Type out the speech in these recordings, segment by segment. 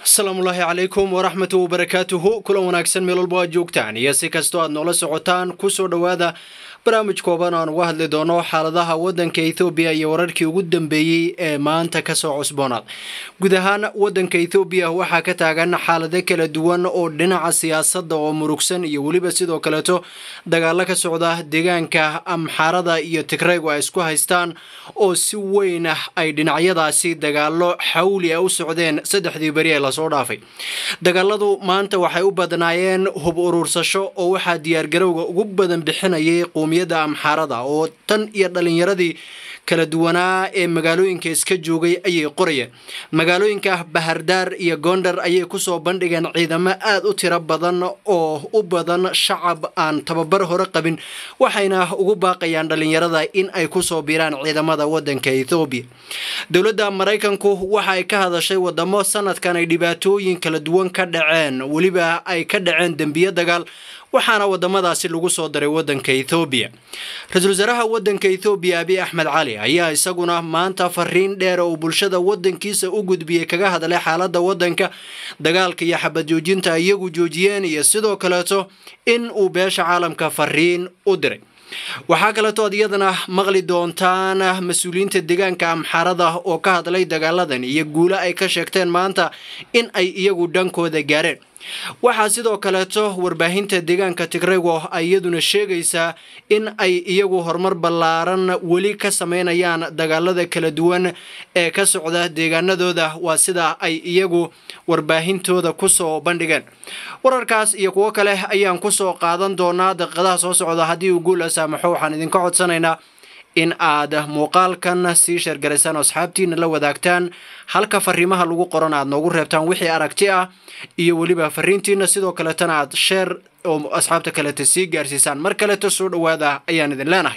asalaamullaahi calaykum waraxmatu wabarakaatuhu kulan wanaagsan meel walba aad joogtaan iyo si kastoo aad noola socotaan kusoo dhowaada barnaamij kooban aan uga hadli doono xaaladaha wadanka ethoobiya iyo wararkii ugu dambeeyey ee maanta kasoo cusboonaad guud ahaan wadanka ethoobiya waxaa ka taagan xaalado kala duwan oo dhinaca siyaasadda oo murugsan iyo weliba sidoo kaleeto dagaalo ka socda deegaanka amxaarada iyo tigraygu ay isku haystaan oo si weyn ah ay dhinacyadaasi dagaalo xawli a u socdeen saddexdii beri ee lasoo dhaafay dagaaladu maanta waxay u badnaayeen hub uruursasho oo waxaa diyaargarowga ugu badan bixinayay qowmiyadda amxaarada oo tan iyo dhalinyaradii kala duwanaa ee magaalooyinka iska joogay ayay qorayeen magaalooyinka bahardaar iyo gondar ayay kusoo bandhigeen ciidamo aad u tiro badan oo u badan shacab aan tababar hore qabin waxayna ugu baaqayaan dhalinyarada in ay kusoo biiraan ciidamada wadanka ethoobiya dowladda maraykanku waxa ay ka hadashay wadamo sanadkan ay dhibaatooyin kala duwan ka dhaceen weliba ay ka dhaceen dembiyo dagaal waxaana wadamadaasi lagu soo daray wadanka ethoobiya ra-iisul wasaaraha wadanka ethoobiya abiy axmed cali ayaa isaguna maanta fariin dheer oo bulshada wadankiisa u gudbiyey kaga hadlay xaalada wadanka dagaalka iyo xabad joojinta iyagu joojiyeen iyo sidoo kaleeto in uu beesha caalamka fariin u diray waxaa kaleeto ad iyadana maqli doontaan mas-uuliyiinta deegaanka amxaarada oo ka hadlay dagaaladan iyo guulo ay ka sheegteen maanta in ay iyagu dhankooda gaareen waxaa sidoo kaleeto warbaahinta deegaanka tigraygo ay iyaduna sheegaysaa in ay iyagu horumar ballaaran weli ka sameynayaan dagaalada kala duwan ee ka socda deegaanadooda waa sida ay iyagu warbaahintooda kusoo bandhigeen wararkaas iyo kuwo kale ayaan kusoo qaadan doonaa daqiiqadaha soo socda haddii uu guul a saamaxo waxaan idinka codsanaynaa in aad muuqaalkan sii sheergaraysaan oo asxaabtiina la wadaagtaan halka fariimaha lagu qoran aad noogu reebtaan wixii aragti ah iyo weliba fariintiina sidoo kaleetana aad sheer oo asxaabta kaleeta sii gaarsiisaan mar kaleeto soo dhowaada ayaan idin leenahay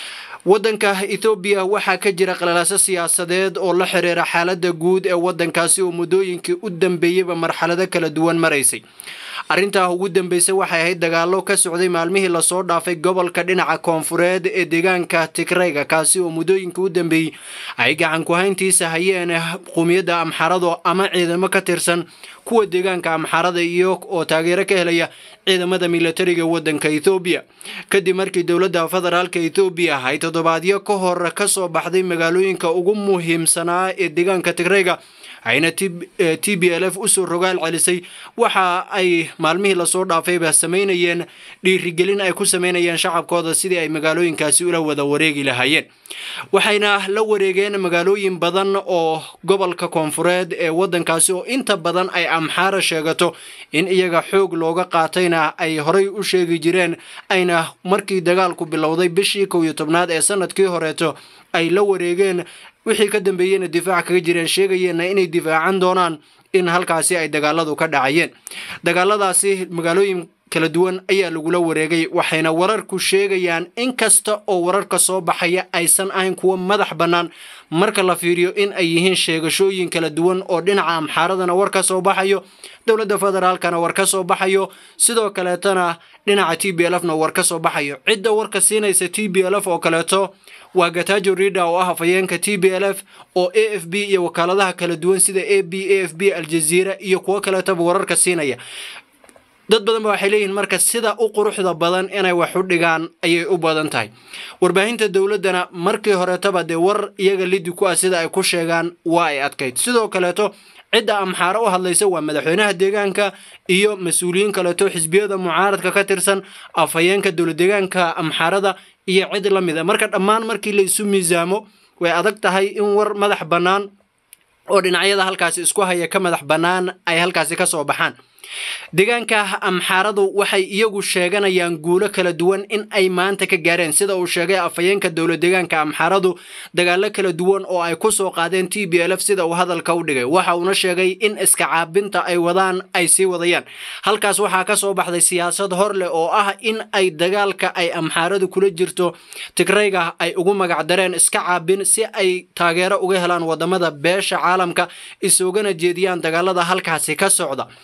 wadanka ethoobiya waxaa ka jira qalalaaso siyaasadeed oo la xiriira xaalada guud ee wadankaasi oo muddooyinkii u dambeeyeyba marxalado kala duwan maraysay arrintaa ugu dambeysay waxay ahayd dagaalo ka socday maalmihii lasoo dhaafay gobolka dhinaca koonfureed ee deegaanka tigrayga kaasi oo muddooyinka u dambeeyey ay gacan ku-hayntiisa hayeen qowmiyadda amxarado ama ciidamo ka tirsan kuwa deegaanka amxarada iyo oo taageero ka helaya ciidamada milatariga wadanka ethoobiya kadib markii dowladda federaalka ethoobiya ay toddobaadyo ka hor kasoo baxday magaalooyinka ugu muhiimsanaa ee deegaanka tigrayga ayna t b l f usoo rogaal celisay waxa ay maalmihii lasoo dhaafayba samaynayeen dhiirigelin ay ku samaynayeen shacabkooda sidii ay magaalooyinkaasi ula wada wareegi lahaayeen waxayna la wareegeen magaalooyin badan oo gobolka koonfureed ee wadankaasi oo inta badan ay amxaara sheegato in iyaga xoog looga qaatayna ay horay u sheegi jireen ayna markii dagaalku bilowday bishii kow iyo tobnaad ee sanadkii horeeto ay la wareegeen wixii ka dambeeyeyna difaac kaga jireen sheegayeenna inay difaacan doonaan in halkaasi ay dagaaladu ka dhacayeen dagaaladaasi magaalooyin kala duwan ayaa lagula wareegay waxayna wararku sheegayaan in kasta oo wararka soo baxaya aysan ahayn kuwo madax bannaan marka la fiiriyo in ay yihiin sheegashooyin kala duwan oo dhinaca amxaaradana war ka soo baxayo dowladda federaalkana war ka soo baxayo sidoo kaleetana dhinaca t b l f na war ka soo baxayo cidda warka siinaysa t b l f oo kaleeto waa gatajo rida oo ah afhayeenka t b l f oo a f b iyo wakaaladaha kala duwan sida a b a f b aljaziira iyo kuwo kaleetaba wararka siinaya dad badan ba waxay leeyihiin marka sida u quruxda badan inay wax u dhigaan ayay u badan tahay warbaahinta dowladdana markii horetaba dee war iyaga lidi ku ah sida ay ku sheegaan waa ay adkayd sidoo kaleeto cidda amxaaro u hadlaysa waa madaxweynaha deegaanka iyo mas-uuliyiin kaleeto xisbiyada mucaaradka ka tirsan afhayeenka dowlad deegaanka amxaarada iyo cid la mid a marka dhammaan markii la isu miisaamo way adag tahay in war madax bannaan oo dhinacyada halkaasi isku haya ka madax bannaan ay halkaasi ka soo baxaan deegaanka amxaaradu waxay iyagu sheeganayaan guulo kala duwan in ay maanta ka gaareen sida uu sheegay afhayeenka dowlad deegaanka amxaaradu dagaalo kala duwan oo ay ku soo qaadeen t b l f sida uu hadalka u dhigay waxa uuna sheegay in iska caabinta ay wadaan ay sii wadayaan halkaas waxaa ka soo baxday siyaasad hor leh oo ah in ay dagaalka ay amxaaradu kula jirto tigrayga ay ugu magacdareen iska caabin si ay taageero uga helaan wadamada beesha caalamka isugana jeediyaan dagaalada halkaasi ka socda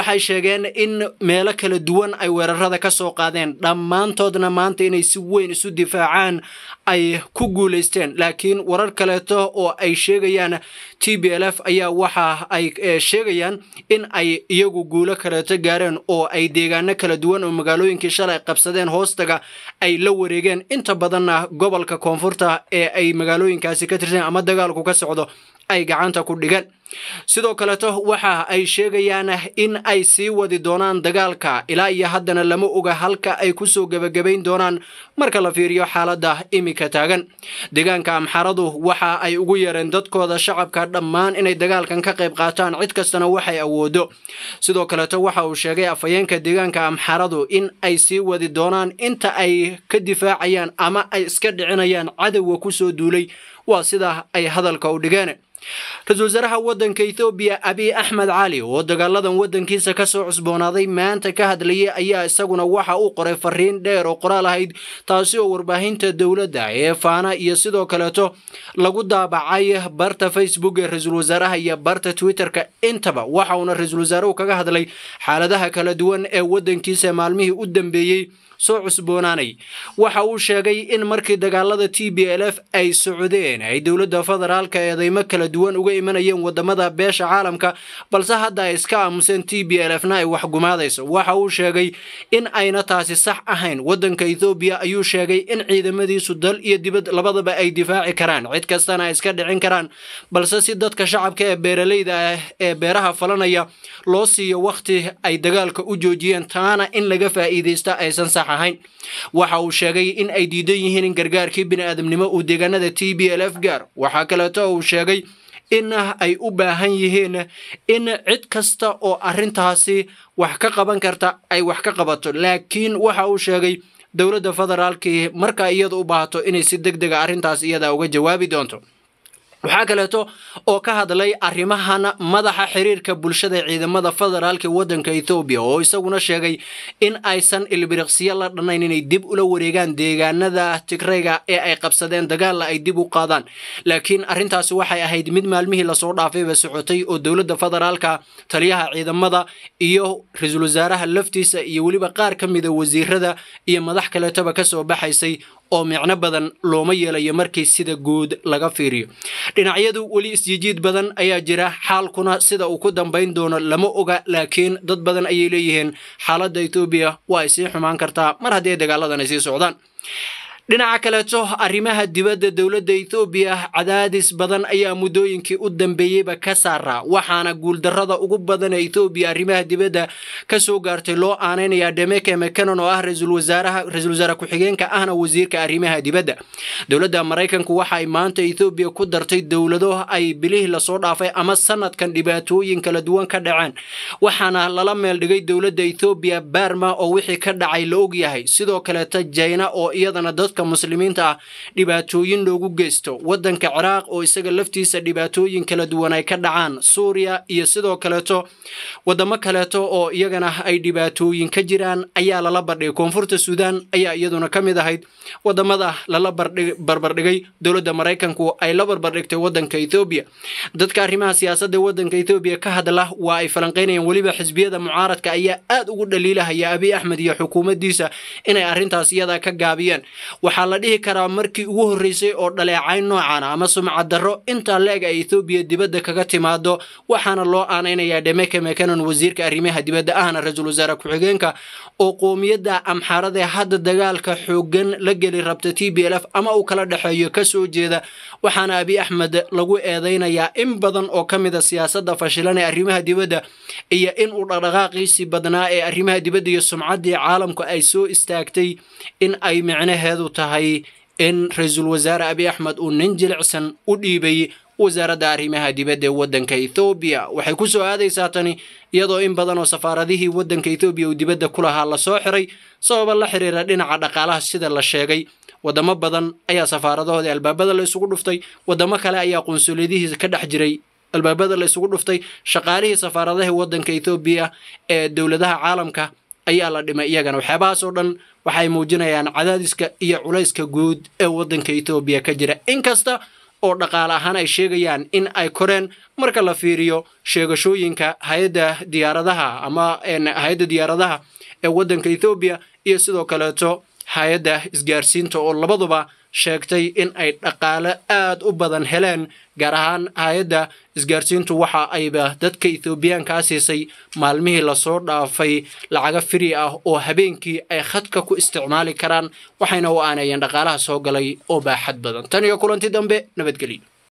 waxay sheegeen in meelo kala duwan ay weerarada ka soo qaadeen dhammaantoodna maanta inay si weyn isu difaacaan ay ku guulaysteen laakiin warar kaleeto oo ay sheegayaan t b l f ayaa waxa ay sheegayaan in ay iyagu guulo kaleeto gaareen oo ay deegaano kala duwan oo magaalooyinkii shalay qabsadeen hoostaga ay la wareegeen inta badanna gobolka koonfurta ee ay magaalooyinkaasi ka tirsan ama dagaalku ka socdo ay gacanta ku dhigeen sidoo kaleeto waxa ay sheegayaan in ay sii wadi doonaan dagaalka ilaa iyo haddana lama oga halka ay kusoo gebagabayn doonaan marka la fiiriyo xaaladda imika taagan deegaanka amxaradu waxa ay ugu yeereen dadkooda shacabka dhammaan inay dagaalkan ka qayb qaataan cid kastana waxay awoodo sidoo kaleeto waxa uu sheegay afhayeenka deegaanka amxaradu in ay sii wadi doonaan inta ay ka difaacayaan ama ay iska dhicinayaan cadowga kusoo duulay waa sida ay hadalka u dhigeen ra-iisul wasaaraha waddanka ethoobiya abiy axmed cali oo dagaaladan waddankiisa ka soo cusboonaaday maanta ka hadlayay ayaa isaguna waxa uu qoray fariin dheer oo qoraal ahayd taasi oo warbaahinta dowladda ee faana iyo sidoo kaleeto lagu daabacay barta facebook ee ra-iisul wasaaraha iyo barta twitterka intaba waxa uuna ra-iisul wasaaruhu kaga hadlay xaaladaha kala duwan ee waddankiisa maalmihii u dambeeyey soo cusboonaanay waxa uu sheegay in markii dagaalada t b l f ay socdeen ay dowladda federaalka eedeymo kala duwan uga imanayeen wadamada beesha caalamka balse hadda ay iska aamuseen t b l f na ay waxgumaadayso waxa uu sheegay in ayna taasi sax ahayn waddanka ethoobiya ayuu sheegay in ciidamadiisu dal iyo dibad labadaba ay difaaci karaan cid kastana ay iska dhicin karaan balse si dadka shacabka ee beeralayda ah ee beeraha falanaya loo siiyo wakhti ay dagaalka u joojiyeen taana in laga faa'iidaysta aysan sax ahayn waxa uu sheegay in ay diidan yihiin in gargaarkii bini'aadamnimo uu deegaanada t b l f gaar waxaa kaleeto uu sheegay in ay u baahan yihiin in cid kasta oo arrintaasi wax ka qaban karta ay wax ka qabato laakiin waxa uu sheegay dowladda federaalkii marka iyada u baahato inay si deg dega arrintaas iyada uga jawaabi doonto waxaa kaleeto oo ka hadlay arrimahan madaxa xiriirka bulshada ciidamada federaalka waddanka ethoobiya oo isaguna sheegay in aysan ilbiriqsiyo la dhannayn inay dib ula wareegaan deegaanada tigrayga ee ay qabsadeen dagaalla ay dib u qaadaan laakiin arrintaasi waxay ahayd mid maalmihii lasoo dhaafayba socotay oo dowladda federaalka taliyaha ciidamada iyo ra-iisul wasaaraha laftiisa iyo weliba qaar ka mida wasiirada iyo madax kaleetoba kasoo baxaysay oo micno badan looma yeelayo markii sida guud laga fiiriyo dhinacyadu weli isjijiid badan ayaa jira xaalkuna sida uu ku dambayn doono lama oga laakiin dad badan ayay leeyihiin xaaladda etoobiya waa ay sii xumaan kartaa mar haddii dagaaladan ay sii socdaan dhinaca kaleeto arrimaha dibadda dowladda ethoobiya cadaadis badan ayaa muddooyinkii u dambeeyeyba ka saaraa waxaana guuldarrada ugu badan ee ethoobiya arrimaha dibadda ka soo gaartay loo aanaynayaa demeke mcanon oo ah ra-iisul wasaaraha ra-isul wasaare ku-xigeenka ahna wasiirka arrimaha dibadda dowladda maraykanku waxa ay maanta ethoobiya ku dartay dowlado ay bilihii lasoo dhaafay ama sanadkan dhibaatooyin kala duwan ka dhaceen waxaana lala meel dhigay dowladda ethoobiya barma oo wixii ka dhacay la og yahay sidoo kaleeta jayna oo iyadana dad muslimiinta ah dhibaatooyin loogu geysto waddanka ciraaq oo isaga laftiisa dhibaatooyin kala duwan ay ka dhacaan suuriya iyo sidoo kaleeto wadamo kaleeto oo iyagana ay dhibaatooyin ka jiraan ayaa lala bardhigay koonfurta suudaan ayaa iyaduna ka mid ahayd wadamada lala barbardhigay dowladda maraykanku ay la barbardhigtay waddanka ethoobiya dadka arrimaha siyaasadda waddanka ethoobiya ka hadla waa ay falanqaynayaan weliba xisbiyada mucaaradka ayaa aad ugu dhaliilahaya abiy axmed iyo xukuumaddiisa inay arrintaas iyada ka gaabiyeen waxaa la dhihi karaa markii ugu horreysay oo dhaleecayn noocana ama sumcad darro intaa leeg ay ethoobiya dibadda kaga timaado waxaana loo aanaynayaa dhemeke mekanon wasiirka arrimaha dibadda ahna ra-iisul wasaare ku-xigeenka oo qoomiyadda amxaarada ee hadda dagaalka xooggan la geli rabta t b l f ama uu kala dhexeeyo ka soo jeeda waxaana abiy axmed lagu eedaynayaa in badan oo ka mid a siyaasadda fashilan ee arrimaha dibadda iyo in uu dhaqdhaqaaqiisii badnaa ee arrimaha dibadda iyo sumcaddii caalamku ay soo istaagtay in ay micnaheedu tahay in ra-iisul wasaare abiy axmed uu nin jilicsan u dhiibay wasaaradda arrimaha dibadda ee waddanka ethoobiya waxay ku soo aadaysaa tani iyadoo in badan oo safaaradihii waddanka ethoobiya uu dibadda ku lahaa lasoo xiray sababa la xiriira dhinaca dhaqaalaha sida la sheegay wadamo badan ayaa safaaradahoodii albaabada la isugu dhuftay wadamo kale ayaa qunsuliyadihiisa ka dhex jiray albaabada la isugu dhuftay shaqaalihii safaaradaha waddanka ethoobiya ee dowladaha caalamka ayaa la dhimay iyagana waxyaabahaas oo dhan waxay muujinayaan cadaadiska iyo culayska guud ee waddanka ethoobiya ka jira inkasta oo dhaqaale ahaan ay sheegayaan in ay koreen marka la fiiriyo sheegashooyinka hay-adda diyaaradaha ama hay-adda diyaaradaha ee waddanka ethoobiya iyo sidoo kaleeto hay-adda isgaarsiinta oo labaduba sheegtay in ay dhaqaale aad u badan heleen gaar ahaan hay-adda isgaarsiintu waxa ayba dadka ethoobiyaankaa siisay maalmihii lasoo dhaafay lacaga firi ah oo habeenkii ay khadka ku isticmaali karaan waxayna u aanayeen dhaqaalaha soo galay oo baaxad badan tan iyo kulanti dambe nabadgelyo